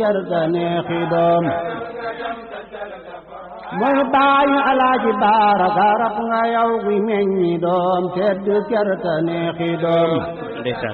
yarda neexi doom mooy baayu alaaji baara garab nga yow gi meññi doom tedd kerta neexi doom ndeysaan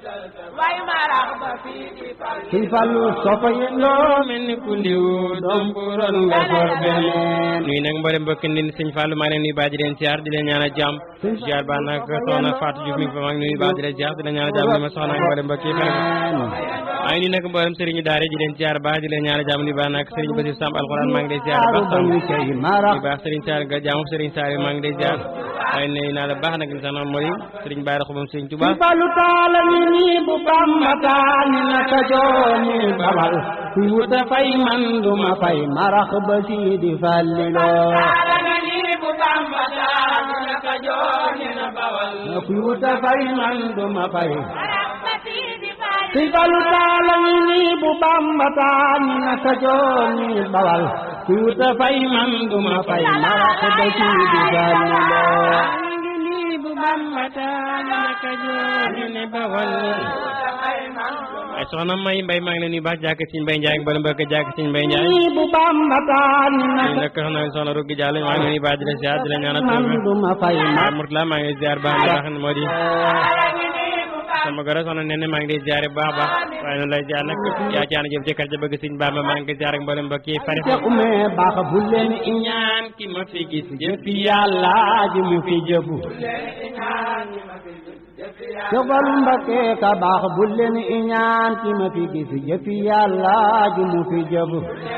suñ fallu sofa yelloo mel ni ku liw doom bu ron nga for beneen nuyu nag mboolem mbokki ndin sëñ Fallou maa ngi leen nuyu baax di leen ziar di leen ñaanal jàmm ziar baax nag soxna Fatou Diouf mi ngi fa maa ngi nuyu baax di leen ziar di leen ñaanal jàmm ni ma soxna ak mboolem mbokk yi fa maa ngi nuyu nag mboolem sëriñu daare di leen ziar baax di leen ñaanal jàmm ni baax nag sëriñ Basir Samb alxuraan maa ngi lay ziar baax sam di baax sëriñ Saar ga jaamu sëriñ Saar maa ngi lay ziar waaye nuyu naa la baax nag ni sax na mooy sëriñ Baara Xubam sëriñ Touba suñ fallu taala ni nii bu bamba taani naka jooni babal kuy wuta fay man duma fay marax ba siidi falliloo kuy wuta fay man duma fay suñ fallu taala ni nii bu bamba taani naka jooni babal kuy wuta fay man duma fay marax ba siidi falliloo ay soxna may mbay maa ngi leen nuyu baax jàkk siñ mbay njaay ak mbala mbokk jàkk siñ mbay njaay nii bu bamba taani ñu naka nekk soxna soxna Rougui Diallo maa ngi leen nuyu baax di la ziar di la ñaanal man duma fay waaw Mourtala maa ngi lay ziar baax na baax na moo di sama goro soxna nee na maa ngi lay ziare baax baax waaye noonu lay ziar nag yaa ci ànd jëm ci kër ja bëgg siñ Bamba maa ngi koy ziar ak mboolem mbokk yi fari te ume baax bu leen ñaan ki ma fi gis jëfi yàlla ji mu fi jëfu jogal mbake ka baax bu leen iñaan ki ma fi gis jëfi yàlla ji mu fi jëfu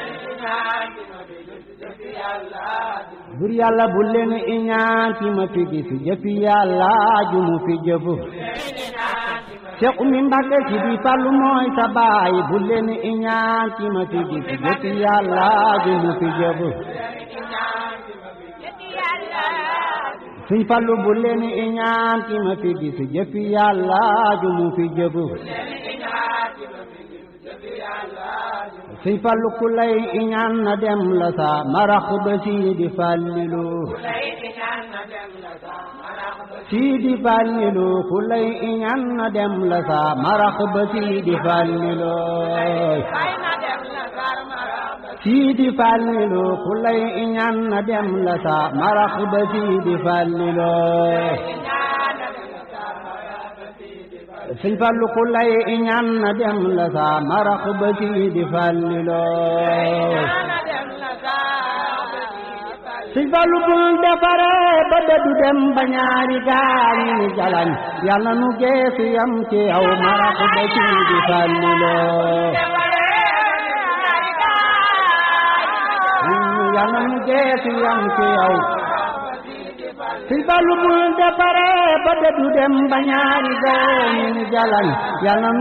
bur yàlla bu leen iñaan ki ma fi gis jëfi yàlla ji mu fi jëfu Cheikh Oumy Mbacke ci di Fallu mooy sa baay bu leen iñaan ki ma fi gis jëfi yàlla ji mu fi jëfu suñ fallu bu leen iñaan ki ma fi gis jëfi yàlla ju mu fi jëfu suñ fallu ku lay iñaan na dem la sa marax ba siidi fallilu siidi fallilu ku lay iñaan na dem la sa marax ba siidi fallilu siidi fallilu ku lay iñaan na dem la sa marax ba siidi fallilu sëñ fallu ku lay iñaan na dem la sa marax ba siidi fallilu sëñ fallu bul defare ba dëddu dem ba ñaari gaañi ni jalañ yàlla nu geesu yam ci yow marax ba siidi fallilu yàlla nu geesu yam ci yow sëñ fallu bul defare ba dëddu dem ba ñaari gaañi ni jalañ yàlla